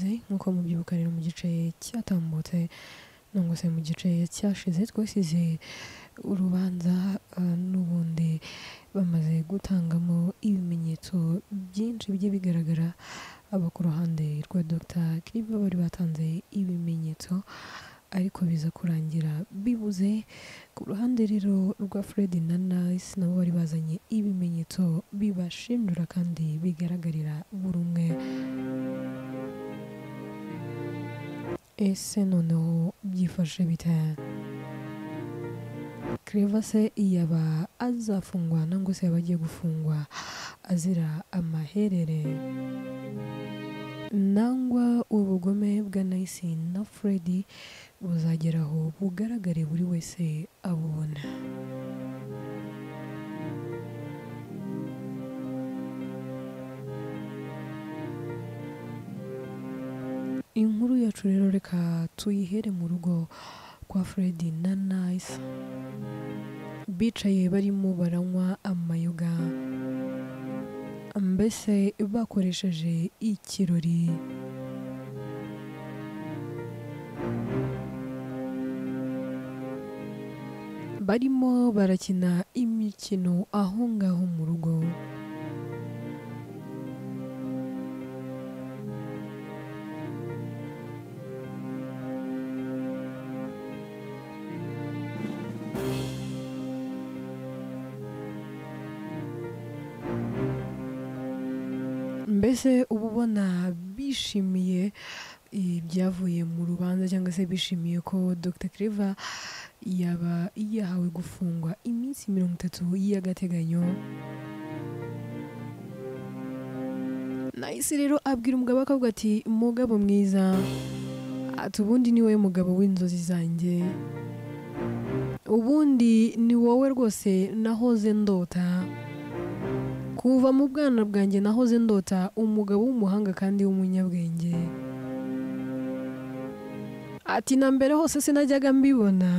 mubyibuka rero mu gice cyatambutse cyangwa se mu gice cyashize twasize urubanza uh, n'ubundi bamaze gutangamo ibimenyetso byinshi bigiye bigaragara abo ku ruhande rwa Dr Kiriba bari batanze ibimenyetso ariko biza kurangira bibuze ku ruhande rero rwa Fred na Nice nabo bari bazanye ibimenyetso bibashinjura kandi bigaragarira buri umwe ese noneho byifashe bite Claver se yaba azafungwa nangwa se yaba agiye gufungwa azira amaherere nangwa ubugome bwa Nice na Fred buzagera aho bugaragare buri wese abubona inkuru yacu rero reka tuyihere mu rugo kwa Fred na Nice bicaye barimo baranywa amayoga mbese bakoresheje ikirori barimo barakina imikino aho ngaho mu rugo mbese uba ubona bishimiye ibyavuye mu rubanza cyangwa se bishimiye ko Dr Claver yaba yahawe gufungwa iminsi mirongo itatu y'agateganyo nahise rero abwira umugabo akavuga ati mugabo mwiza ati ubundi ni wowe mugabo w'inzozi zanjye ubundi ni wowe rwose nahoze ndota kuva mu bwana bwanjye nahoze ndota umugabo w'umuhanga kandi w'umunyabwenge ati na mbere hose sinajyaga mbibona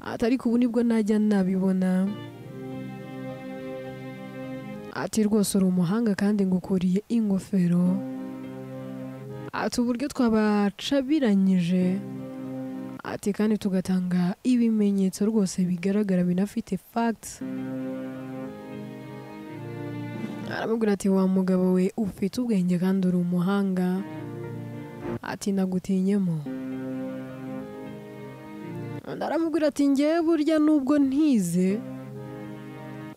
ati ariko ubu nibwo najya nabibona ati rwose uri umuhanga kandi ngukuriye ingofero ati uburyo twabacabiranyije ati kandi tugatanga ibimenyetso rwose bigaragara binafite fagiti aramubwira ati wa mugabo we ufite ubwenge kandi uri umuhanga ati nagutinyemo undi aramubwira ati ngewe burya nubwo ntize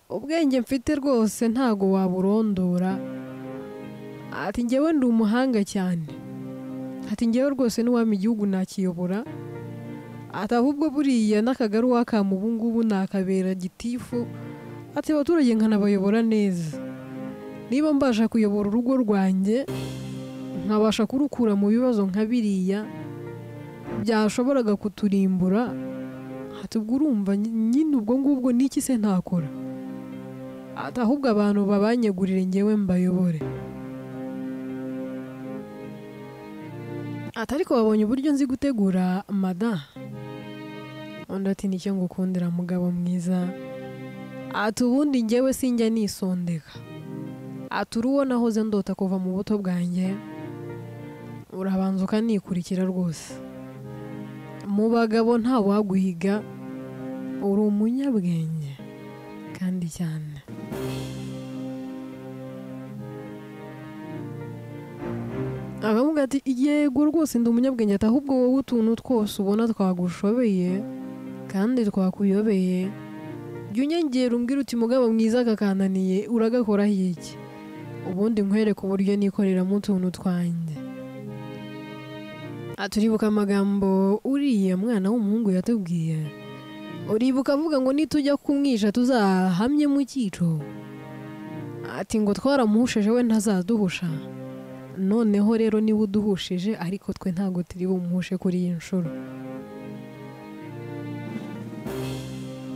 ubwenge mfite rwose ntago waburondora ati ngewe ndi umuhanga cyane ati ngewe rwose n'iwami igihugu nakiyobora ati ahubwo buriya n'akagari wakamu ubu ngubu nakabera gitifu ati abaturage nkanabayobora neza niba mbasha kuyobora urugo rwanjye nkabasha kurukura mu bibazo nka biriya byashoboraga kuturimbura ubwo urumva nyine ubwo ngubwo n'iki se ntakora ahubwo abantu babanyegurire ngewe mbayobore ariko babonye uburyo nzi gutegura mada undi ati nicyo ngukundira mugabo mwiza ati ubundi ngewe sinjya nisondeka aturi uwo nahoze ndota kuva mu buto bwanjye urabanza ukanikurikira rwose mu bagabo nta waguhiga uri umunyabwenge kandi cyane akavuga ati yego rwose ndi umunyabwenge ati ahubwo wowe utuntu twose ubona twagushobeye kandi twakuyobeye jya unyengera umbwira uti mugabo mwiza kakananiye uragakoraho iki ubundi nkwereke uburyo nikoreramo utuntu twanjye aturibuka amagambo uriya mwana w'umuhungu yatubwiye uribuka avuga ngo nitujya kumwisha tuzahamye mu cyico ati ngo twaramuhusheje we ntazaduhusha noneho rero niba uduhushije ariko twe ntabwo turi bumuhushe kuri iyi nshuro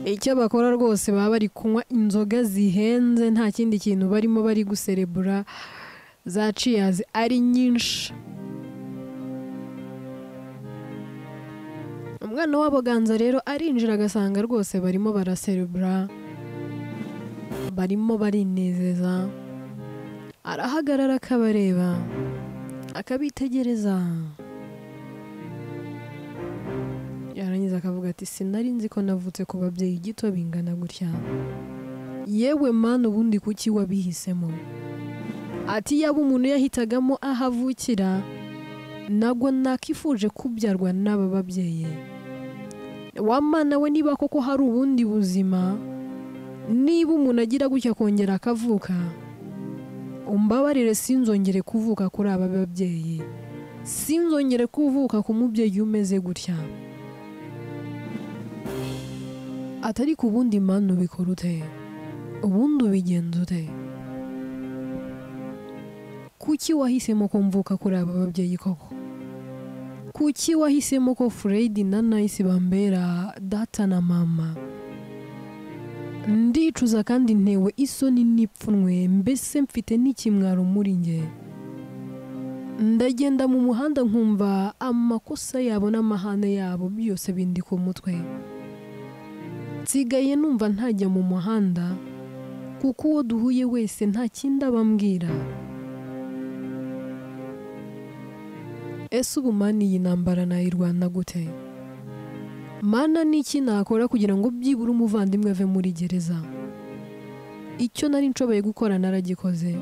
icyo bakora rwose baba bari kunywa inzoga zihenze nta kindi kintu barimo bari guserebura za ciyazi ari nyinshi umwana w'abaganza rero arinjira agasanga rwose barimo baraserebura barimo barinezeza arahagarara akabareba akabitegereza yarangiza akavuga ati sinari nzi ko navutse ku babyeyi gito bingana gutya yewe mani ubundi kuki wabihisemo ati yaba umuntu yahitagamo aho avukira ntabwo nakifuje kubyarwa n'aba babyeyi wamana we niba koko hari ubundi buzima niba umuntu agira gutya akongera akavuka umbabarire sinzongere kuvuka kuri aba babyeyi sinzongere kuvuka ku mubyeyi umeze gutya atari ku bundi mani ubikora ute ubundi ubigenza ute kuki wahisemo ko mvuka kuri aba babyeyi koko kuki wahisemo ko fureyidi na nayisi bambera data na mama ndicuza kandi ntewe isoni n'ipfunwe mbese mfite n'ikimwaro muri nge ndagenda mu muhanda nkumva amakosa yabo n'amahane yabo byose bindi ku mutwe nsigaye numva ntajya mu muhanda kuko uwo duhuye wese nta kindi abambwira ese ubu mani iyi ntambara nayirwana gute mana n'iki nakora kugira ngo byibure umuvandimwe ave muri gereza icyo nari nshoboye gukora naragikoze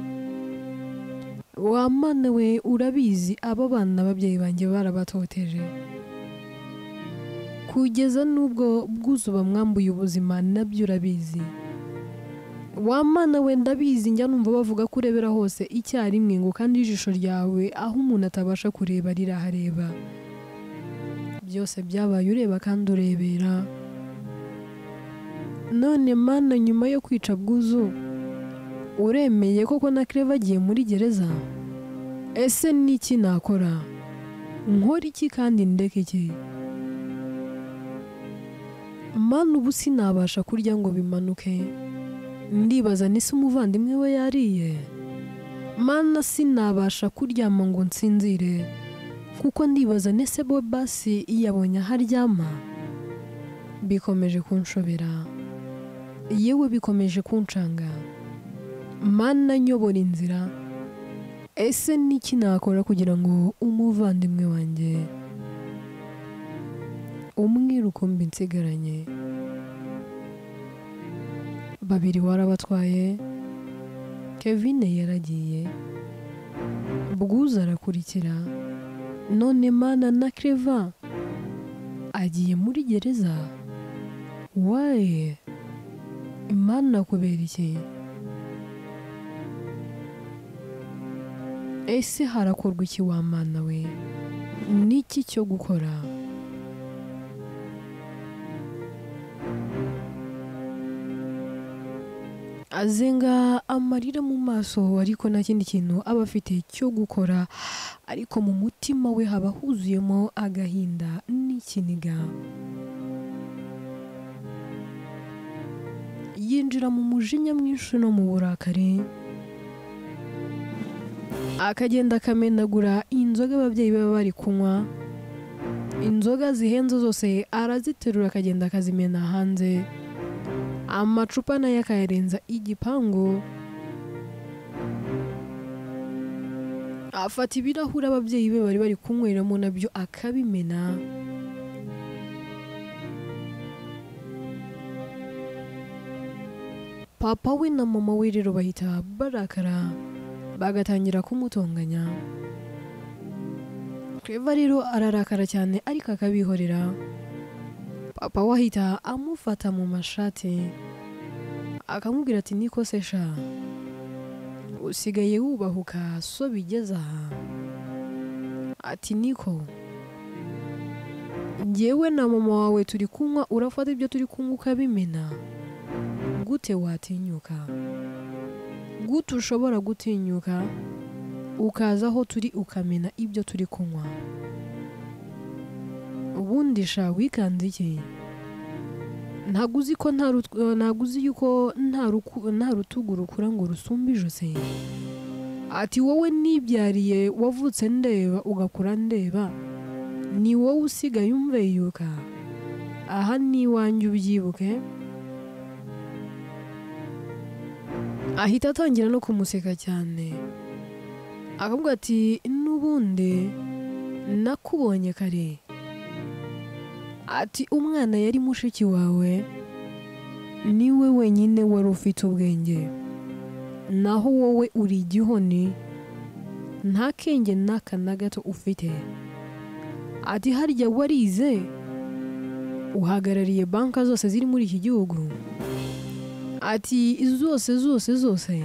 wa mana we urabizi aba bana n'ababyeyi banjye barabatoteje kugeza n'ubwo bwuzuba mwambuye ubuzima nabyo urabizi wa mana we ndabizi njya numva bavuga ko urebera hose icyarimwe ngo kandi ijisho ryawe aho umuntu atabasha kureba rirahareba byose byabaye ureba kandi urebera none mana nyuma yo kwica bwuzu uremeye koko na kereva agiye muri gereza ese n'iki nakora nkora iki kandi ndeke iki mana ubu sinabasha kurya ngo bimanuke ndibaza nise umuvandimwe we yariye mana sinabasha kuryama ngo nsinzire kuko ndibaza nese bo basi yabonye aho aryama bikomeje kunshobera yewe bikomeje kunshanga mana nyobora inzira ese n'iki nakora kugira ngo umuvandimwe wanjye umwira uko nsigaranye babiri warabatwaye kevin yaragiye bwuza arakurikira none mana na kereva agiye muri gereza waye imana kubera iki ese harakorwa iki wa mana we n'iki cyo gukora azenga amarira mu maso ariko nta kindi kintu aba afite cyo gukora ariko mu mutima we haba huzuyemo agahinda n'ikiniga yinjira mu mujinya mwinshi no mu burakari akagenda akamenagura inzoga ababyeyi baba bari kunywa inzoga zihenze zose araziterura akagenda akazimena hanze amacupa nayo akayarenza igipangu afata ibirahuri ababyeyi be bari bari kunyweramo nabyo akabimena papa we na mama we rero bahita barakara bagatangira kumutonganya kereva rero ararakara cyane ariko akabihorera papa we ahita amufata mu mashati akamubwira ati nikosesha usigaye wubahuka so bigeze aha ati niko ngewe na mama wawe turi kunywa urafata ibyo turi kunywa ukabimena gute watinyuka gute ushobora gutinyuka ukaza aho turi ukamena ibyo turi kunywa ubundi sha wikanze iki ntabwo uzi ko ntabwo uzi yuko nta rutugu rukura ngo rusumbe ijosi ati wowe nibyariye wavutse ndeba ugakura ndeba ni wowe usigaye umveyuka aha ni iwanjye ubyibuke ahita atangira no kumuseka cyane akavuga ati n'ubundi nakubonye kare ati umwana yari mushiki wawe niwe wenyine wari ufite ubwenge naho wowe uri igihoni nta kenge n'aka na gato ufite ati harya warize uhagarariye banki zose ziri muri iki gihugu ati zose zose zose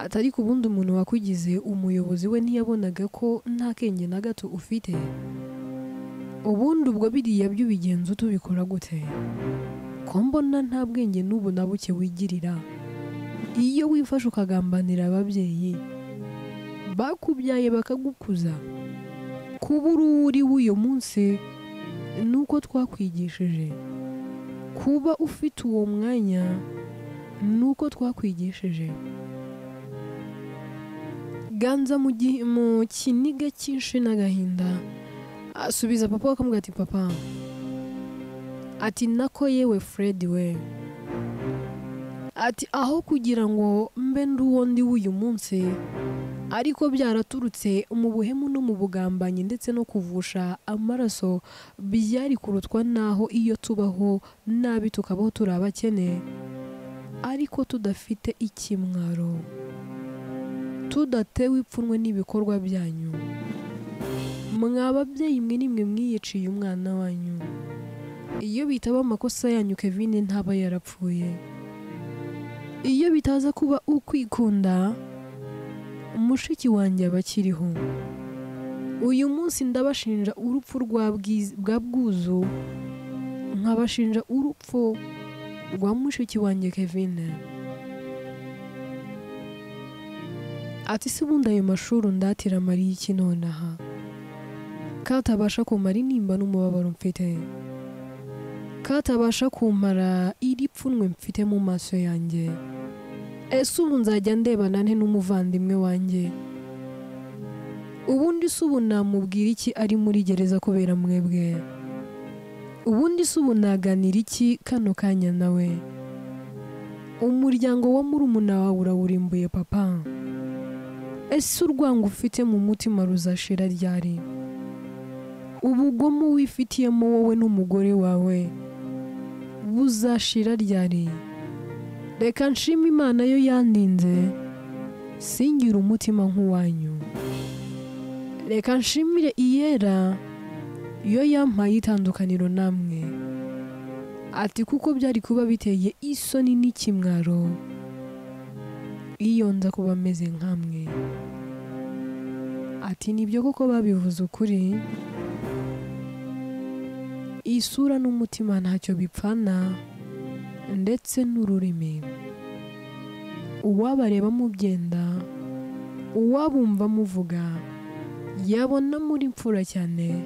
ati ariko ubundi umuntu wakugize umuyobozi we ntiyabonaga ko nta kenge na gato ufite ubundi ubwo biriya by'ubigenzo tubikora gute ko mbona nta bwenge n'ubu na buke wigirira iyo wifashe ukagambanira ababyeyi bakubyaye bakagukuza kuba uri uriwe uyu munsi ni uko twakwigishije kuba ufite uwo mwanya ni uko twakwigishije ganza mu gihe- mu kiniga cyinshi n'agahinda asubiza papa we akamubwira ati papa ati nako yewe fred we ati aho kugira ngo mbe ndi uwo ndi w'uyu munsi ariko byaraturutse mu buhemu no mu bugambanyi ndetse no kuvusha amaraso byari kurutwa n'aho iyo tubaho nabi tukabaho turi abakene ariko tudafite ikimwaro tudatewe ipfunwe n'ibikorwa byanyu mwa babyeyi mwe nimwe mwiyiciye umwana wanyu iyo bitaba amakosa yanyu kevin ntaba yarapfuye iyo bitaza kuba ukwikunda mushiki wanjye aba akiriho uyu munsi ndabashinja urupfu rwa Bwiz- bwa bwuzu nkabashinja urupfu rwa mushiki wanjye kevin ati se ubundi ayo mashuri undatira mariye iki nonaha katabasha kumara intimba n'umubabaro mfite katabasha kumara iri pfunwe mfite mu maso yanjye ese ubu nzajya ndebana nte n'umuvandimwe wanjye ubundi se ubu namubwira iki ari muri gereza kubera mwebwe ubundi se ubu naganira iki kano kanya nawe umuryango wa murumuna wawe urawurimbuye papa ese urwango ufite mu mutima ruzashira ryari ubugome wifitiyemo wowe n'umugore wawe buzashira ryari reka nshima imana yo yandinze singire umutima nk'uwanyu reka nshimire iyera yo yampaye itandukaniro namwe ati kuko byari kuba biteye isoni n'ikimwaro iyo nza kuba ameze nkamwe ati nibyo koko babivuze ukuri isura n'umutima ntacyo bipfana ndetse n'ururimi uwabareba mubyenda uwabumva muvuga yabona muri mfura cyane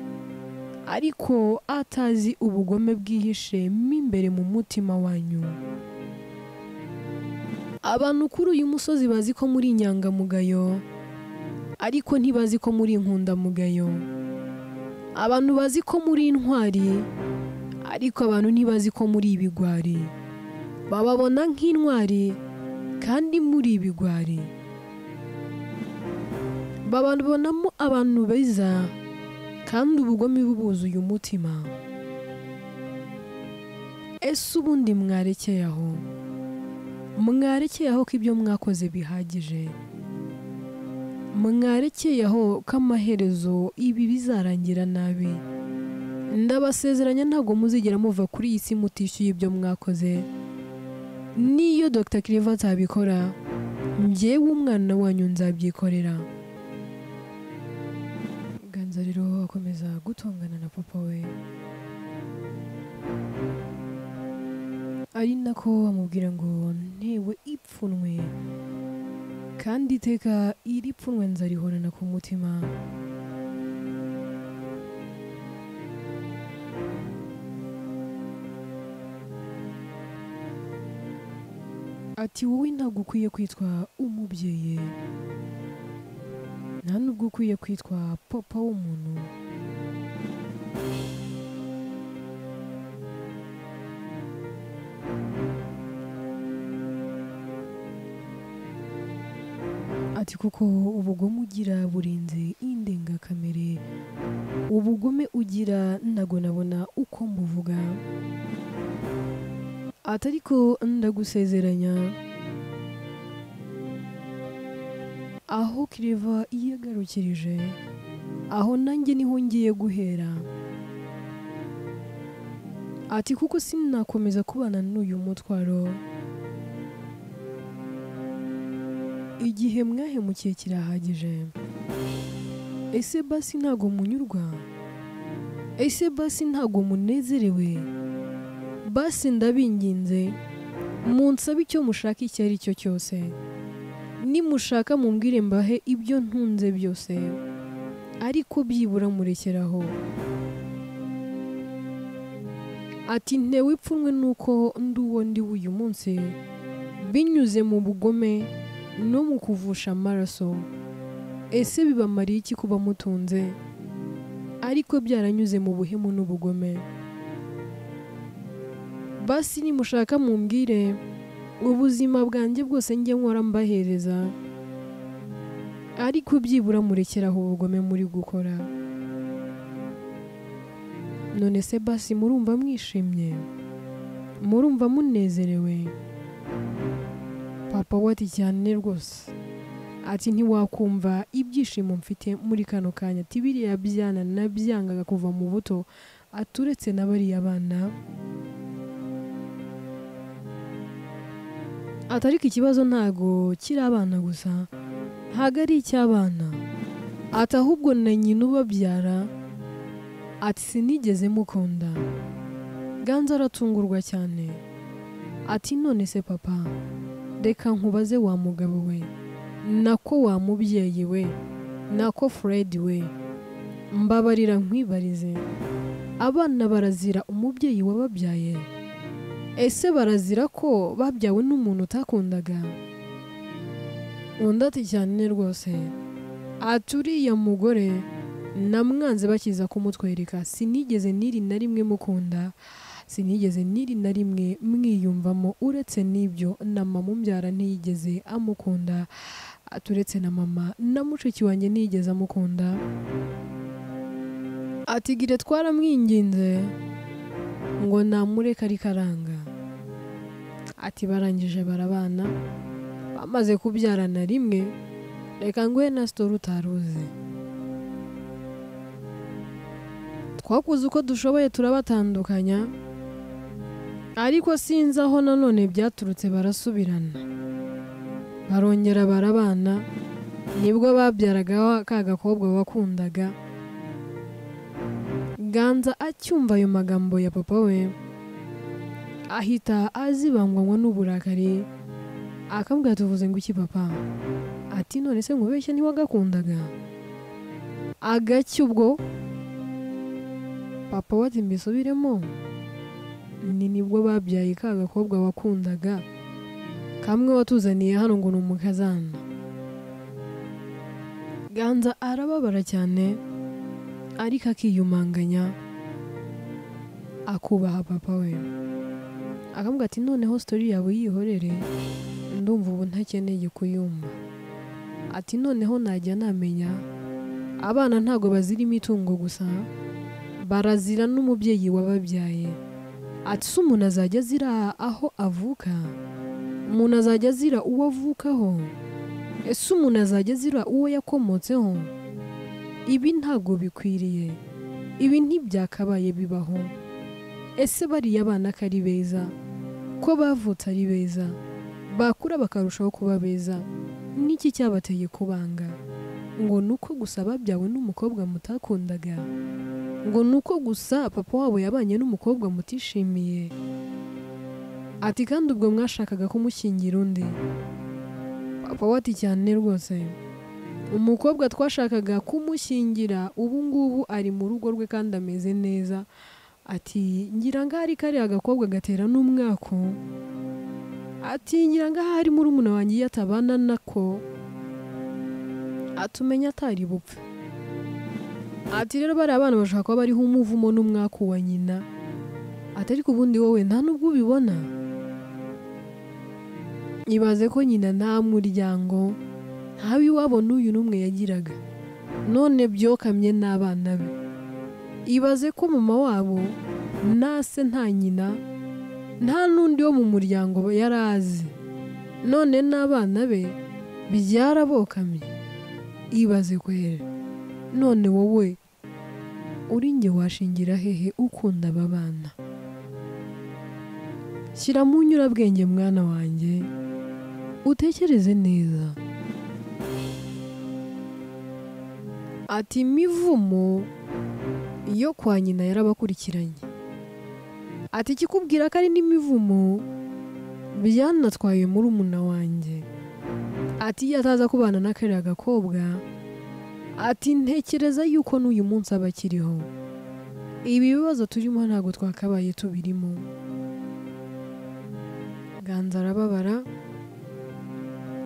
ariko atazi ubugome bwihishe mo imbere mu mutima wanyu abantu kuri uyu musozi bazi ko muri inyangamugayo ariko ntibazi ko muri inkundamugayo abantu bazi ko muri intwari ariko abantu ntibazi ko muri ibigwari bababona nk'intwari kandi muri ibigwari bababonamo abantu beza kandi ubugome bubuzuye umutima ese ubundi mwarekeye aho mwarekeye aho ko ibyo mwakoze bihagije mwarekeye aho ko amaherezo ibi bizarangira nabi ndabasezeranya ntabwo muzigera muva kuri iyi si mutishyuye ibyo mwakoze niyo dr kiriva atabikora njyewe umwana wanyu nzabyikorera ganza rero akomeza gutongana na papa we ari nako amubwira ngo ntewe ipfunwe kandi iteka iri pfunwe nzarihorana ku mutima ati wowe ntabwo ukwiye kwitwa umubyeyi nta nubwo ukwiye kwitwa papa w'umuntu ati kuko ubugome ugira burenze indengakamere ubugome ugira ntago nabona uko mbuvuga ati ariko ndagusezeranya aho kireva yiyagarukirije aho nanjye niho ngiye guhera ati kuko sinakomeza kubana n'uyu mutwaro igihe mwahemukiye kirahagije ese basi ntago munyurwa ese basi ntago munezerewe basi ndabinginze munsabe icyo mushaka icyo ari cyo cyose nimushaka mumbwire mbahe ibyo ntunze byose ariko byibura murekeraho ati ntewe ipfunwe nuko ndi uwo ndi w'uyu munsi binyuze mu bugome no mu kuvusha amaraso ese bibamariye iki kuba mutunze ariko byaranyuze mu buhemu n'ubugome basi nimushaka mumbwire ubuzima bwanjye bwose njye nkora mbahereza ariko byibura murekeraho ubugome muri gukora none se basi murumva mwishimye murumva munezerewe papa we ati cyane rwose ati ntiwakumva ibyishimo mfite muri kano kanya ati biriya byana nabyangaga kuva mu buto aturetse na bariya bana ati ariko ikibazo ntago kiri abana gusa ntago ari icy'abana ati ahubwo na nyina ubabyara ati sinigeze mukunda ganza aratungurwa cyane ati none se papa reka nkubaze wa mugabo we nako wa mubyeyi we nako furedi we mbabarira nkwibarize abana barazira umubyeyi wababyaye ese barazira ko babyawe n'umuntu utakundaga undi ati cyane rwose ati uriya mugore namwanze bakiza kumutwereka sinigeze n'iri na rimwe mukunda sinigeze n'iri na rimwe mwiyumvamo uretse n'ibyo na mama umbyara ntiyigeze amukunda aturetse na mama na mushiki wanjye ntiyigeze amukunda atigire twaramwinginze ngo namureke ariko aranga ati barangije barabana bamaze kubyara na rimwe reka nguhe na sitori utaruzi twakuze uko dushoboye turabatandukanya ariko sinzi aho nanone byaturutse barasubirana barongera barabana nibwo babyaraga wa- ka gakobwa wakundaga ganza acyumva ayo magambo ya papa we ahita azibangwanywa n'uburakari akambwira tuvuze ngo iki papa ati none se nkubeshye ntiwagakundaga agacyo ubwo papa wati mbisubiremo ni nibwo babyaye ka gakobwa wakundaga kamwe watuzaniye hano ngo ni umukazana ganza arababara cyane ariko akiyumanganya akubaha papa we akambwira ati noneho sitori yawe yihorere ndumva ubu ntakeneye kuyumva ati noneho najya namenya abana ntago bazira imitungo gusa barazira n'umubyeyi wababyaye ati se umuntu azajya azira aho avuka umuntu azajya azira uwo avukaho ese umuntu azajya azira uwo yakomotseho ibi ntago bikwiriye ibi ntibyakabaye bibaho ese bariya abana ko ari beza ko bavutse ari beza bakura bakarushaho kuba beza n'iki cyabateye kubanga ngo ni uko gusa babyawe n'umukobwa mutakundaga ngo ni uko gusa papa wabo yabanye n'umukobwa mutishimiye ati kandi ubwo mwashakaga kumushyingira undi papa we ati cyane rwose umukobwa twashakaga kumushyingira ubu ngubu ari mu rugo rwe kandi ameze neza ati ngira ngo ahari kariya gakobwa gatera n'umwako ati ngira ngo ahari murumuna wanjye iyo atabana nako atumenya atari bupfe ati rero bariya abana bashobora kuba bariho umuvumo n'umwaku wa nyina ati ariko ubundi wowe nta n'ubwo ubibona ibaze ko nyina nta muryango ntawe iwabo n'uyu n'umwe yagiraga none byokamye n'abana be ibaze ko mama wabo na se nta nyina nta n'undi wo mu muryango yari azi none n'abana be byarabokamye ibaze kwera none wowe uri nge washingira hehe ukunda aba bana shyira mu nyurabwenge mwana wanjye utekereze neza ati imivumo yo kwa nyina yarabakurikiranye ati ikikubwira ko ari n'imivumo byanatwaye muri umuna wanjye ati iyo ataza kubana na kariya gakobwa ati ntekereza yuko n'uyu munsi aba akiriho ibi bibazo turimo ntabwo twakabaye tubirimo ganza arababara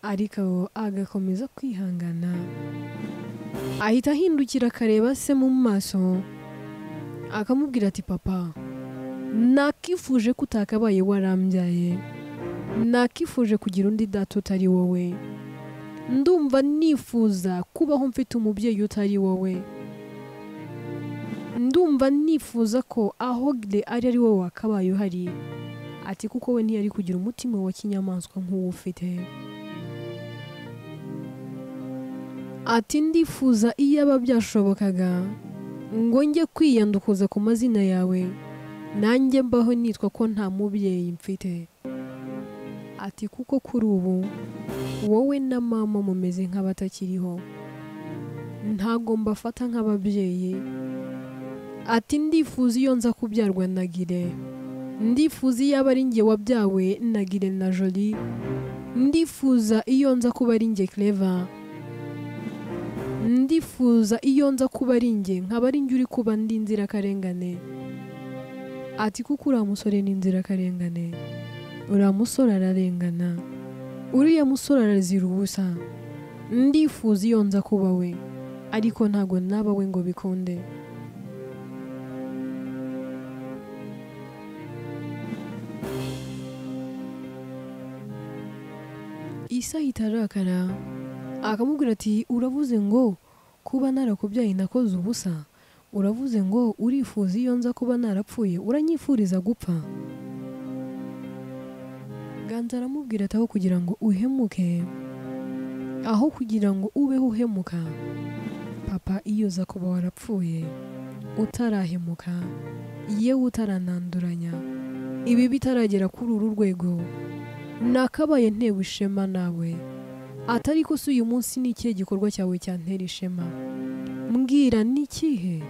ariko agakomeza kwihangana ahita ahindukira akareba se mu maso akamubwira ati papa nakifuje ko utakabaye warambyaye nakifuje kugira undi data utari wowe ndumva nifuza kubaho mfite umubyeyi utari wowe ndumva nifuza ko aho ari ari wowe wakabaye uhari ati kuko we ntiyari kugira umutima wa kinyamaswa nk'uwo ufite ati ndifuza iyaba byashobokaga ngo njye kwiyandukuza ku mazina yawe nanjye mbaho nitwa ko nta mubyeyi mfite ati kuko kuri ubu wowe na mama mumeze nk'abatakiriho ntabwo mbafata nk'ababyeyi ati ndifuza iyo nza kubyarwa nagire ndifuza iyo aba ari njye wabyawe nagire na joli ndifuza iyo nza kuba ari njye kereva ndifuza iyo nza kuba ari njye nkaba ari njye uri kuba ndi nzirakarengane ati kuko uriya musore ni inzirakarengane uriya musore ararengana uriya musore arazira ubusa ndifuza iyo nza kuba we ariko ntabwo naba we ngo bikunde isa ahita arakara akamubwira ati uravuze ngo kuba narakubyaye nakoze ubusa uravuze ngo urifuza iyo nza kuba narapfuye uranyifuriza gupfa ganza aramubwira ati aho kugira ngo uhemuke aho kugira ngo ubeho uhemuka papa iyo uza kuba warapfuye utarahemuka yewe utarananduranya ibi bitaragera kuri uru rwego nakabaye ntewe ishema nawe atari ko si uyu munsi ni ikihe gikorwa cyawe cyantera ishema mbwira ni ikihe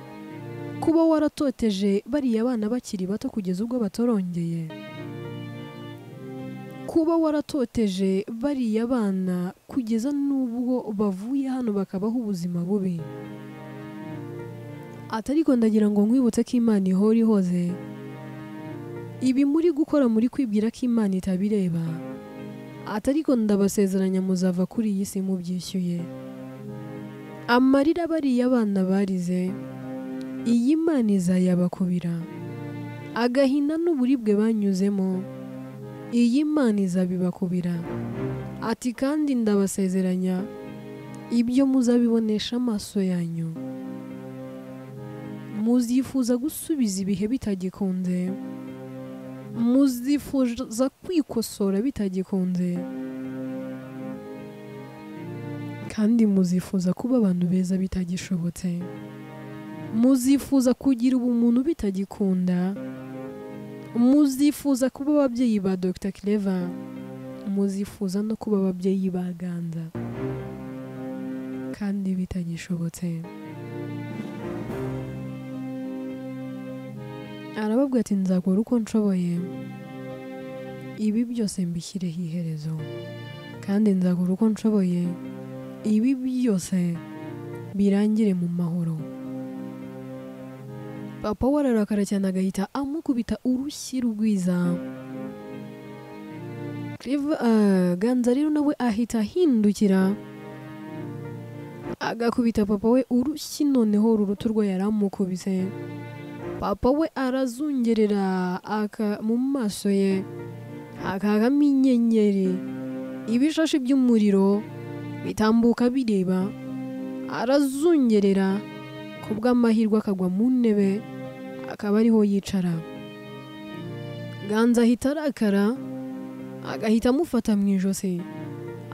kuba waratoteje bariya abana bakiri bato kugeza ubwo batorongeye kuba waratoteje bariya bana kugeza n'ubwo bavuye hano bakabaho ubuzima bubi atariko ndagira ngo nkwibutse ko imana ihora ihoze ibi muri gukora muri kwibwira ko imana itabireba atariko ndabasezeranya muzava kuri iyi si mubyishyuye amarira bariya abana barize iyi mana izayabakubira agahinda n'uburibwe banyuzemo iyi mana izabibakubira ati kandi ndabasezeranya ibyo muzabibonesha amaso yanyu muzifuza gusubiza ibihe bitagikunze muzifuza kwikosora bitagikunze kandi muzifuza kuba abantu beza bitagishobotse muzifuza kugira ubumuntu bitagikunda muzifuza kuba ababyeyi ba dr cleva muzifuza no kuba ababyeyi ba ganza kandi bitagishobotse arababwira ati nzakora uko nshoboye ibi byose mbishyireho iherezo kandi nzakora uko nshoboye ibi byose birangire mu mahoro papa we ararakara cyane agahita amukubita urushyi rwiza ganza rero nawe ahita ahindukira agakubita papa we urushyi noneho uru rutu rwe yaramukubise papa we arazungerera mu maso ye hakagamo inyenyeri ibishashi by'umuriro bitambuka bireba arazungerera ku bw'amahirwe akagwa mu ntebe akaba ariho yicara ganza ahita arakara agahita amufata mu ijosi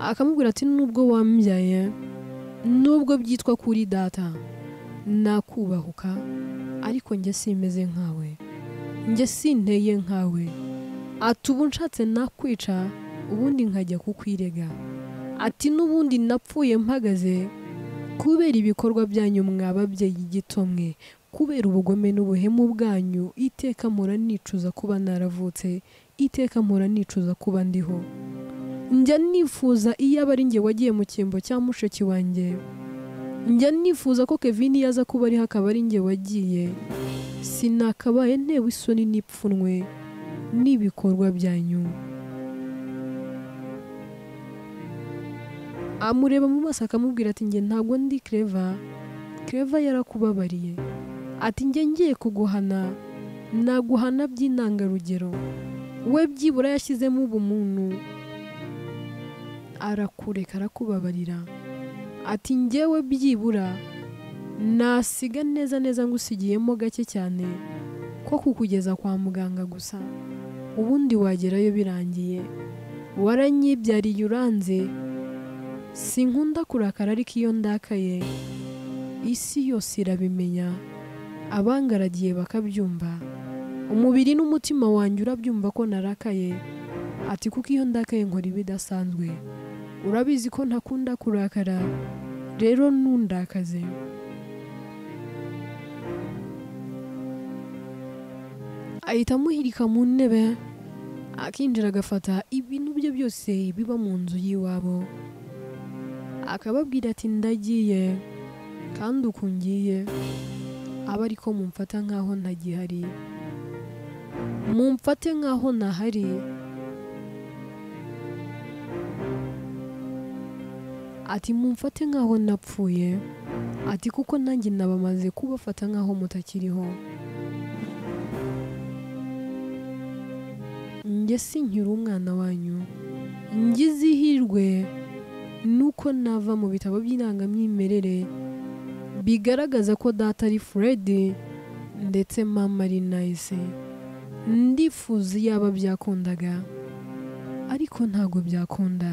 akamubwira ati nubwo wambyaye nubwo byitwa kuri data nakubahuka ariko njye simeze nkawe njye sinteye nkawe ati ubu nshatse nakwica ubundi nkajya kukwirega ati n'ubundi napfuye mpagaze kubera ibikorwa byanyu mwababyeyi gitomwe kubera ubugome n'ubuhemu bwanyu iteka mpora nicuza kuba naravutse iteka mpora nicuza kuba ndiho njya nifuza iyo aba ari njye wagiye mu cyimbo cya mushiki wanjye njya nifuza ko kevin yaza kuba ariho akaba ari njye wagiye sinakabaye ntewe isoni n'ipfunwe n'ibikorwa byanyu amureba mu maso akamubwira ati njye ntabwo ndi kereva kereva yarakubabariye ati njye ngiye kuguhana naguhana by'intangarugero we byibura yashyizemo ubumuntu arakureka arakubabarira ati njyewe byibura nasiga neza neza ngusigiyemo gake cyane ko kukugeza kwa muganga gusa ubundi wagerayo birangiye waranyibyariye uranze sinkunda kurakara ariko iyo ndakaye isi yose irabimenya abangaragiye bakabyumva umubiri n'umutima wanjye urabyumva ko narakaye ati kuko iyo ndakaye nkora ibidasanzwe urabizi ko ntakunda kurakara rero ntundakaze ahita amuhirika mu ntebe akinjira agafata ibintu bye byose biba mu nzu y'iwabo akababwira ati ndagiye kandi ukungiye aba ariko mumfata nkaho ntagihari mumfate nkaho ntahari ati mumfate nkaho napfuye ati kuko nanjye nabamaze kubafata nkaho mutakiriho njye sinkiri umwana wanyu njye izihirwe nuko nava mu bitabo by'indangamyimerere bigaragaza ko data ari fred ndetse mama ari nayise ndifuza yaba byakundaga ariko ntabwo byakunda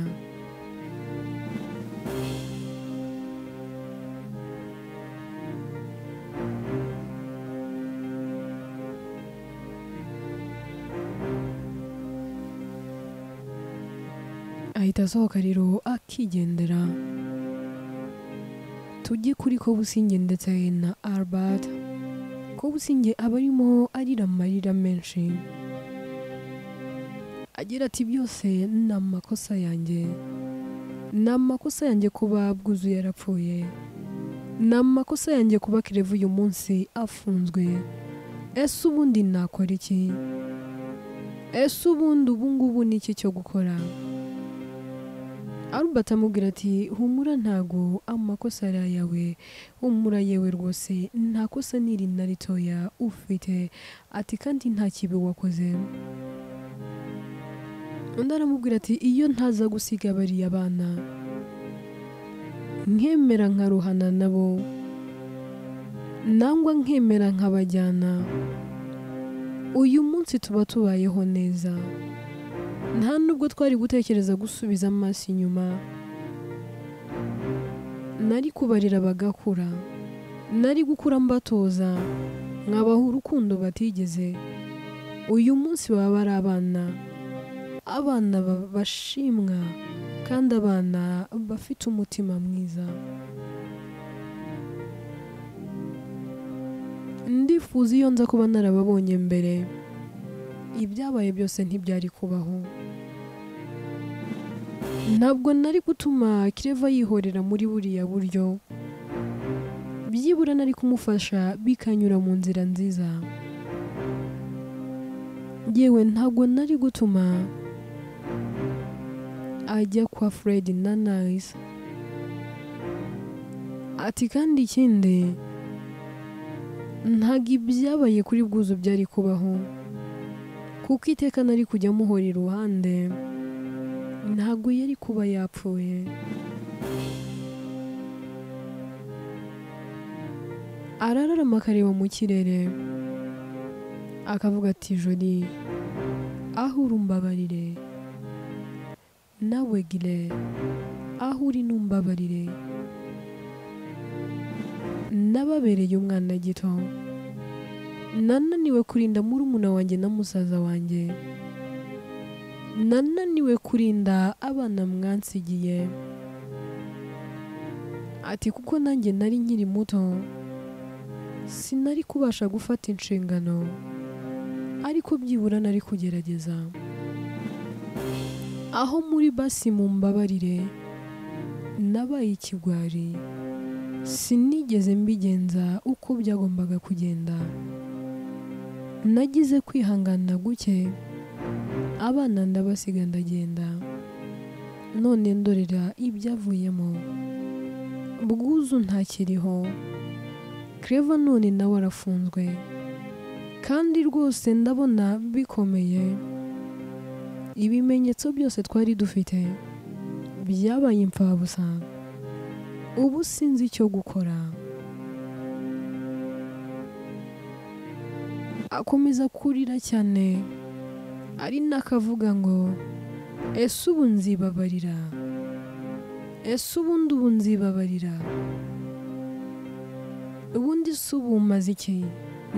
ahita asohoka rero akigendera tujye kuri ko businge ndetse na albert ko businge aba arimo arira amarira menshi agira ati byose ni amakosa yanjye ni amakosa yanjye kuba bwuzuye yarapfuye ni amakosa yanjye kuba kirevu uyu munsi afunzwe ese ubundi nakora iki ese ubundi ubungubu ni iki cyo gukora Albert amubwira ati humura ntago amakosa ari ayawe humura yewe rwose nta kosa n'iri na ritoya ufite ati kandi nta kibi wakoze undi aramubwira ati iyo ntaza gusiga bariya abana nkemera nkaruhana nabo nangwa nkemera nkabajyana uyu munsi tuba tubayeho neza nta nubwo twari gutekereza gusubiza amaso inyuma nari kubarira bagakura nari gukura mbatoza nkabaha urukundo batigeze uyu munsi baba ari abana abana bashimwa kandi abana bafite umutima mwiza ndifuza iyo nza kuba narababonye mbere ibyabaye byose ntibyari kubaho ntabwo nari gutuma kireva yihorera muri buriya buryo byibura nari kumufasha bikanyura mu nzira nziza yewe ntabwo nari gutuma ajya kwa fred na nice ati kandi ikindi ntabwo ibyabaye kuri bwuzu byari kubaho kuko iteka nari kujya amuhora iruhande ntabwo yari kuba yapfuye arararama akareba mu kirere akavuga ati joni aho uri umbabarire nawe gire aho uri numbabarire nababereye umwana gito nananiwe kurinda murumuna wanjye na musaza wanjye nananiwe kurinda abana mwansigiye ati kuko nanjye nari nkiri muto sinari kubasha gufata inshingano ariko byibura nari kugerageza aho muri basi mu mbabarire nabaye ikigwari sinigeze mbigenza uko byagombaga kugenda nagize kwihangana guke abana ndabasiga ndagenda none ndorera ibyavuyemo bwuzu ntakiriho kereva none nawe arafunzwe kandi rwose ndabona bikomeye ibimenyetso byose twari dufite byabaye imfabusa ubu sinzi icyo gukora akomeza kurira cyane ari n'akavuga ngo ese ubu nzibabarira ese ubundi ubu nzibabarira ubundi si ubu maze iki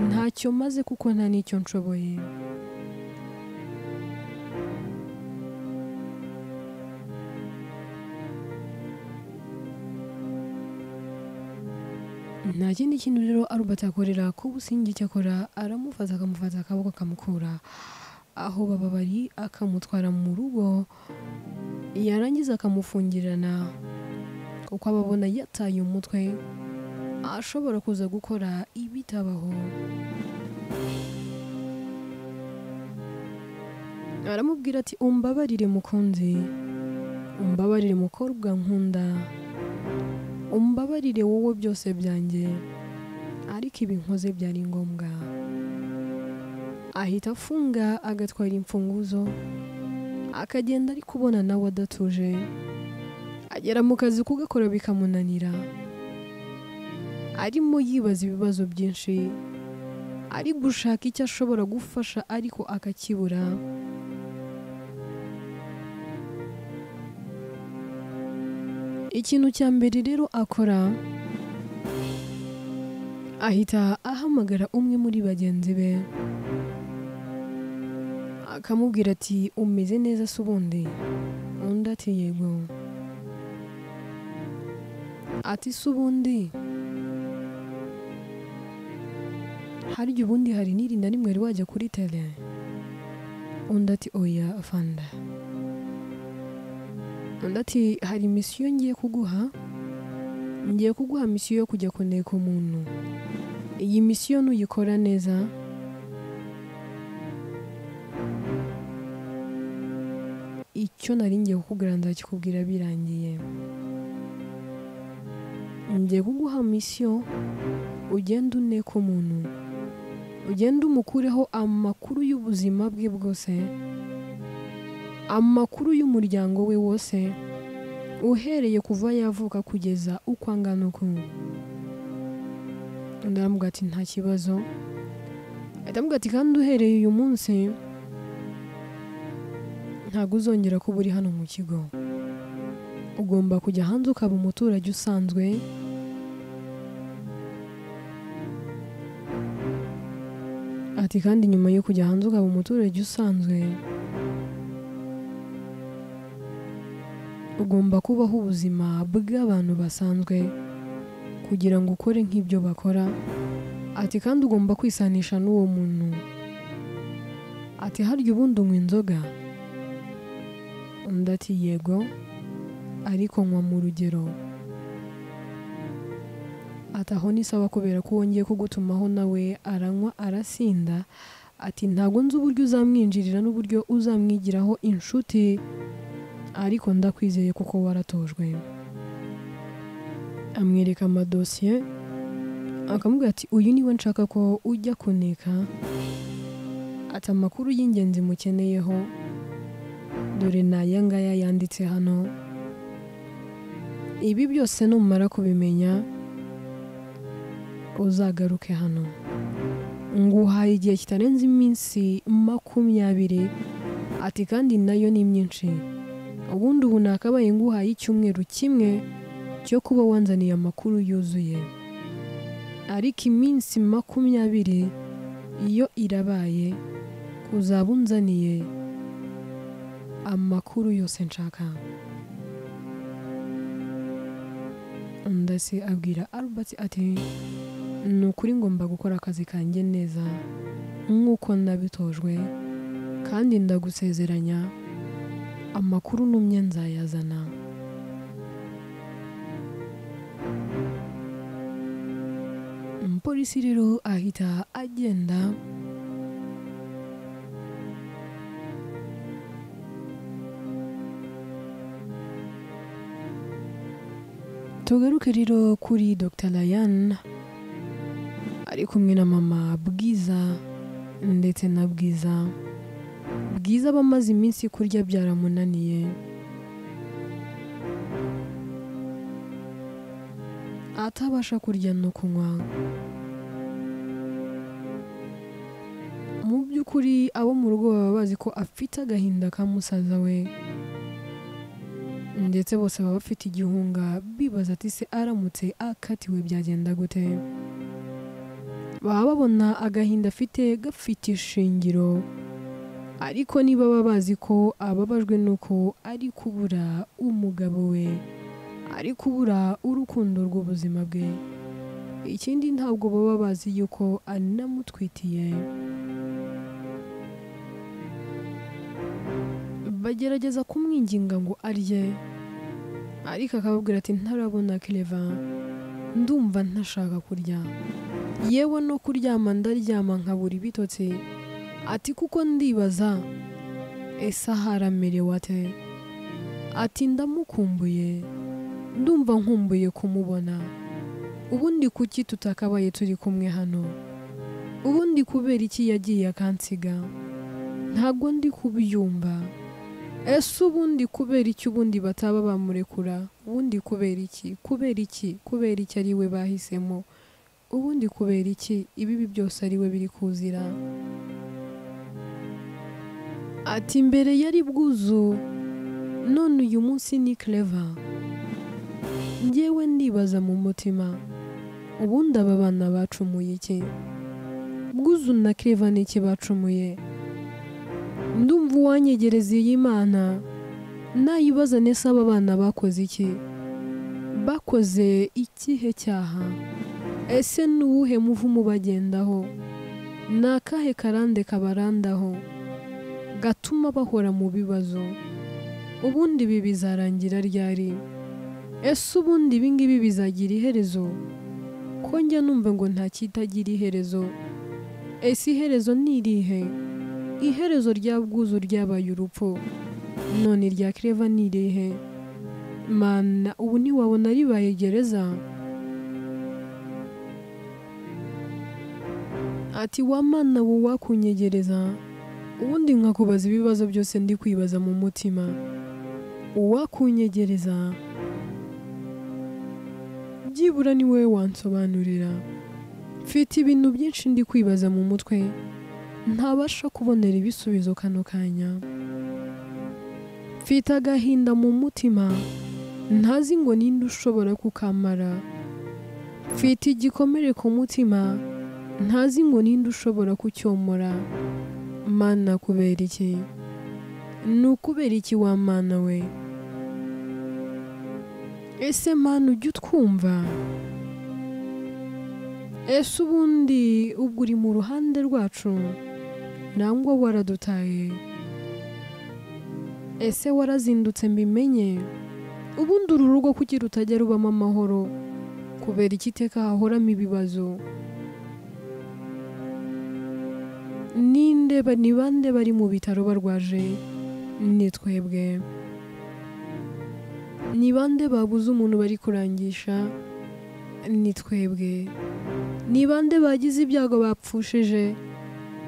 ntacyo maze kuko nta n'icyo nshoboye nta kindi kintu rero Albert akorera ko ubusingi icyo akora aramufata akamufata akaboko akamukura aho baba bari akamutwara mu rugo yarangiza akamufungirana kuko aba abona yataye umutwe ashobora kuza gukora ibitabaho aramubwira ati umbabarire mukunzi umbabarire mukobwa nkunda umbabarire wowe byose byanjye ariko ibi nkoze byari ngombwa ahita afunga agatwara imfunguzo akagenda ari kubona nawe adatuje agera mu kazi kugakora bikamunanira arimo yibaza ibibazo byinshi ari gushaka icyo ashobora gufasha ariko akakibura ikintu cya mbere rero akora ahita ahamagara umwe muri bagenzi be akamubwira ati umeze neza se ubundi undi ati yego ati se ubundi harya ubundi hari n'iri na rimwe wajya kuri tele undi ati oya afanda undi ati hari misiyo ngiye kuguha ngiye kuguha misiyo yo kujya kuneka umuntu iyi misiyo nuyikora neza icyo nari ngiye kukubwira ndakikubwira birangiye ngiye kuguha misiyo ugenda uneka umuntu ugenda umukureho amakuru y'ubuzima bwe bwose amakuru y'umuryango we wose uhereye kuva yavuka kugeza uko angana uku ndaramubwira ati nta kibazo ndaramubwira ati kandi uhereye uyu munsi ntabwo uzongera kuba uri hano mu kigo ugomba kujya hanze ukaba umuturage usanzwe ati kandi nyuma yo kujya hanze ukaba umuturage usanzwe ugomba kubaho ubuzima bw'abantu basanzwe kugira ngo ukore nk'ibyo bakora ati kandi ugomba kwisanisha n'uwo muntu ati harya ubundi unywa inzoga undi ati yego ariko nywa mu rugero ataho nisaba kubera ko wongeye kugutumaho nawe aranywa arasinda ati ntabwo nzi uburyo uzamwinjirira n'uburyo uzamwigiraho inshuti ariko ndakwizeye kuko waratojwe amwereka amadosiye akamubwira ati uyu niwe nshaka ko ujya kuneka ati amakuru y'ingenzi mukeneyeho dore ni aya ngaya yanditse hano ibi byose numara kubimenya uzagaruke hano nguhaye igihe kitarenze iminsi makumyabiri ati kandi nayo ni myinshi ubundi ubu nakabaye nguhaye icyumweru kimwe cyo kuba wanzaniye amakuru yuzuye ariko iminsi makumyabiri iyo irabaye uzaba unzaniye amakuru yose nshaka ndase abwira Albert ati ni ukuri ngomba gukora akazi kanjye neza nk'uko nabitojwe kandi ndagusezeranya amakuru numye nzayazana umupolisi rero ahita agenda tugaruke rero kuri dr Ryan ari kumwe na mama bwiza ndetse na bwiza bwiza aba amaze iminsi kurya byaramunaniye atabasha kurya no kunywa mu by'ukuri abo mu rugo baba bazi ko afite agahinda ka musaza we ndetse bose baba bafite igihunga bibaza ati se aramutse akatiwe byagenda gute baba babona agahinda afite gafite ishingiro ariko niba baba bazi ko ababajwe n'uko ari kubura umugabo we ari kubura urukundo rw'ubuzima bwe ikindi ntabwo baba bazi yuko anamutwitiye bagerageza kumwinginga ngo arye ariko akababwira ati ntarabona kireva ndumva ntashaka kurya yewe no kuryama ndaryama nkabura ibitotsi ati kuko ndibaza ese haramerewe ate ati ndamukumbuye ndumva nkumbuye kumubona ubundi kuki tutakabaye turi kumwe hano ubundi kubera iki yagiye akansiga ntabwo ndi kubyumva ese ubundi kubera iki ubundi bataba bamurekura ubundi kubera iki kubera iki kubera iki ari we bahisemo ubundi kubera iki ibibi byose ari we biri kuzira ati mbere yari bwuzu none uyu munsi ni kereva ngewe ndibaza mu mutima ubundi aba bana bacumuye iki bwuzu na kereva ni iki bacumuye ndumva uwanyegereza iyi mana nayibaza nese aba bana bakoze iki bakoze ikihe cyaha ese ni uwuhe muvumu bagendaho ni akahe karande kabarandaho gatuma bahora mu bibazo ubundi ibi bizarangira ryari ese ubundi ibi ngibi bizagira iherezo ko njya numva ngo nta kitagira iherezo ese iherezo ni irihe iherezo rya bwuzu ryabaye urupfu none irya kereva ni irihe mana ubu ntiwabona ribaye gereza ati wamana ubu wakunyegereza ubundi nkakubaza ibibazo byose ndi kwibaza mu mutima uwakunyegereza byibura ni wowe wansobanurira mfite ibintu byinshi ndi kwibaza mu mutwe ntabasha kubonera ibisubizo kano kanya mfite agahinda mu mutima ntazi ngo ninde ushobora kukamara mfite igikomere ku mutima ntazi ngo ninde ushobora kucyomora mana kubera iki ni ukubera iki wa mana we ese mana ujya utwumva ese ubundi ubwo uri mu ruhande rwacu nangwa waradutaye ese warazindutse mbimenye ubundi uru rugo kuki rutajya rubamo amahoro kubera iki iteka hahoramo ibibazo ninde ni bande bari mu bitaro barwaje ni twebwe ni bande babuze umuntu bari kurangisha ni twebwe ni bande bagize ibyago bapfushije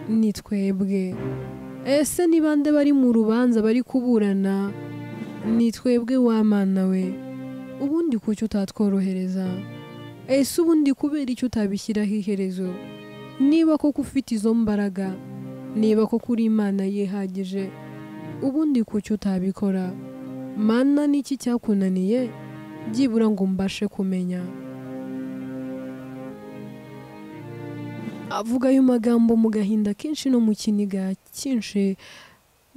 ni twebwe ese ni bande bari mu rubanza bari kuburana ni twebwe wamana we ubundi kuki utatworohereza ese ubundi kubera icyo utabishyiraho iherezo niba koko ufite izo mbaraga niba koko uri imana yihagije ubundi kuki utabikora mana n'iki cyakunaniye byibura ngo mbashe kumenya avuga ayo magambo mu gahinda kenshi no mu kiniga cyinshi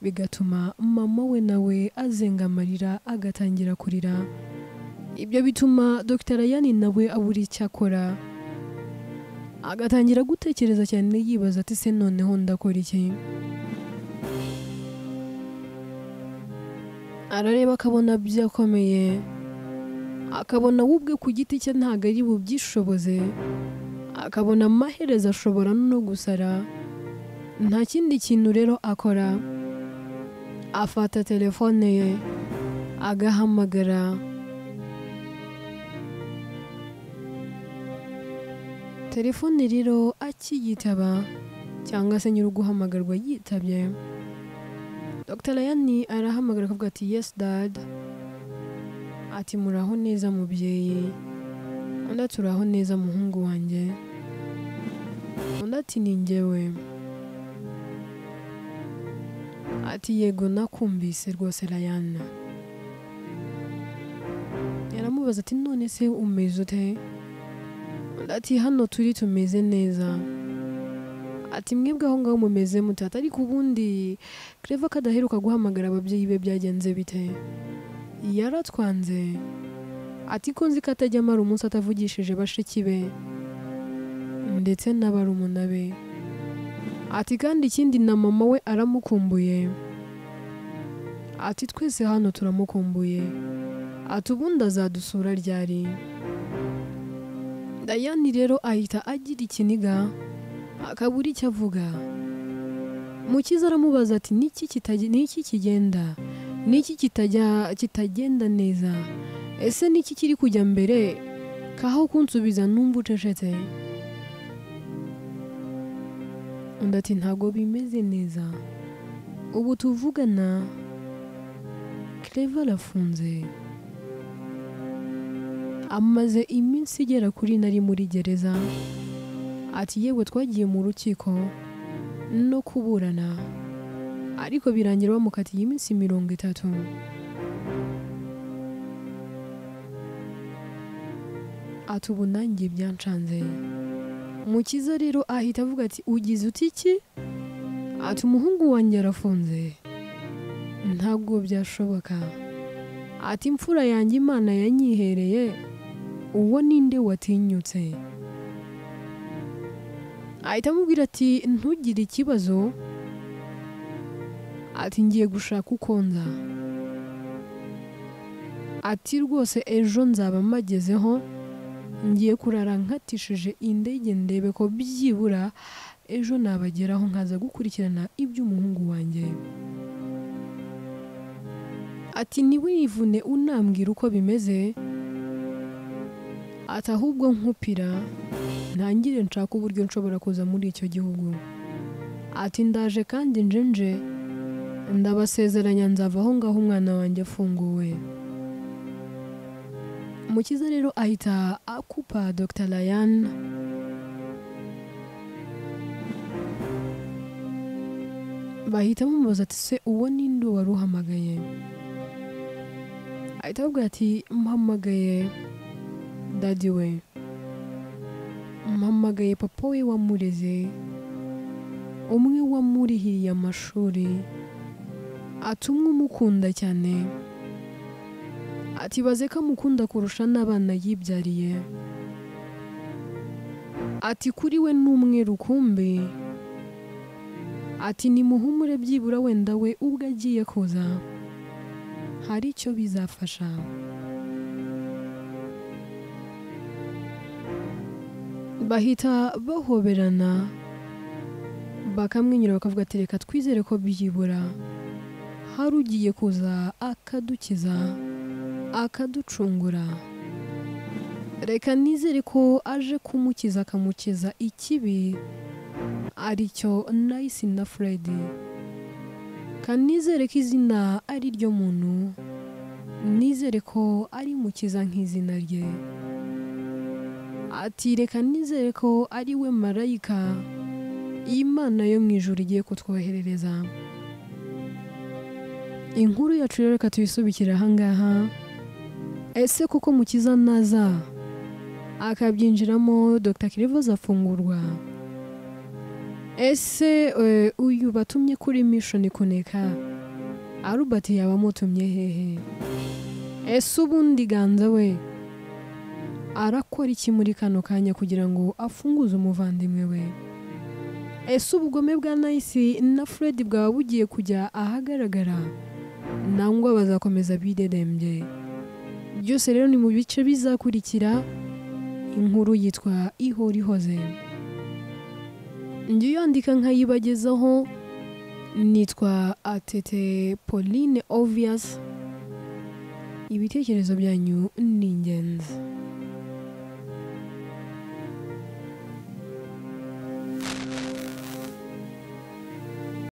bigatuma mama we nawe azenga amarira agatangira kurira ibyo bituma dr ayani nawe abura icyo akora agatangira gutekereza cyane yibaza ati se noneho ndakora iki arareba akabona byakomeye akabona we ubwe ku giti cye ntabwo ari bubyishoboze akabona amaherezo ashobora no gusara nta kindi kintu rero akora afata telefone ye agahamagara telefone rero akiyitaba cyangwa se nyiri guhamagarwa yitabye dr layani arahamagara akavuga ati yesi dada ati muraho neza mubyeyi undi ati uraho neza muhungu wanjye undi ati ni ngewe ati yego nakumvise rwose layana yaramubaza ati none se umeze ute ati hano turi tumeze neza ati mwebwe aho ngaho mumeze mutata ariko ubundi kereva ko adaheruka guhamagara ababyeyi be byagenze bite yaratwanze ati ko nzi ko atajya amara umunsi atavugishije bashiki be ndetse n'abarumuna be ati kandi ikindi na mama we aramukumbuye ati twese hano turamukumbuye ati ubundi azadusura ryari dayani rero ahita agira ikiniga akabura icyo avuga mukiza aramubaza ati niki kigenda niki kitagenda neza ese niki kiri kujya mbere kaho kunsubiza numva ucecetse undi ati ntabwo bimeze neza ubu tuvugana kereva arafunze amaze iminsi igera kuri nari muri gereza ati yewe twagiye mu rukiko no kuburana ariko birangira bamukatiye iminsi mirongo itatu ati ubu nanjye byancanze mukiza rero ahita avuga ati ugize uti iki ati umuhungu wanjye arafunze ntabwo byashoboka ati imfura yanjye imana yanyihereye uwo ninde watinyutse ahita amubwira ati ntugire ikibazo ati ngiye gushaka uko nza ati rwose ejo nzaba magezeho ngiye kurara nkatishije indege ndebe ko byibura ejo nabageraho nkaza gukurikirana iby'umuhungu wanjye ati ntiwivune unambwira uko bimeze ati ahubwo nkupira ntangire nshaka uburyo nshobora kuza muri icyo gihugu ati ndaje kandi njenje ndabasezeranya nzava aho ngaho umwana wanjye afunguwe mukiza rero ahita akupa dr ryan bahita bamubaza ati se uwo ninde wari uhamagaye ahita avuga ati mpamagaye dadi we mpamagaye papa we wamureze umwe wamurihiriye amashuri ati umwe umukunda cyane ati baze ko amukunda kurusha n'abana yibyariye ati kuri we ni umwe rukumbi ati ni muhumure byibura wenda we ubwo agiye kuza hari icyo bizafasha bahita bahoberana bakamwenyura bakavuga ati reka twizere ko byibura hari ugiye kuza akadukiza akaducungura reka nizere ko aje kumukiza akamukiza ikibi aricyo nayisi na furedi kanizere ko izina ari ryo muntu nizere ko ari mukiza nk'izina rye ati reka nizere ko ari we marayika imana yo mu ijoro igiye kutwoherereza inkuru yacu rero reka tuyisubikire ahangaha ese kuko mukiza naza akabyinjiramo dr kirivuza afungurwa ese eh, uyu batumye kuri mission kuneka arubert yaba amutumye hehe ese ubundi ganza we arakora iki muri kano kanya kugira ngo afunguze umuvandimwe we ese ubugome bwa nayisi na fred bwaba bugiye kujya ahagaragara nangwa bazakomeza bidedembye byose rero ni mu bice bizakurikira inkuru yitwa ihora ihoze njye yandika nkayibagezaho nitwa atete pauline obvious ibitekerezo byanyu ni ingenzi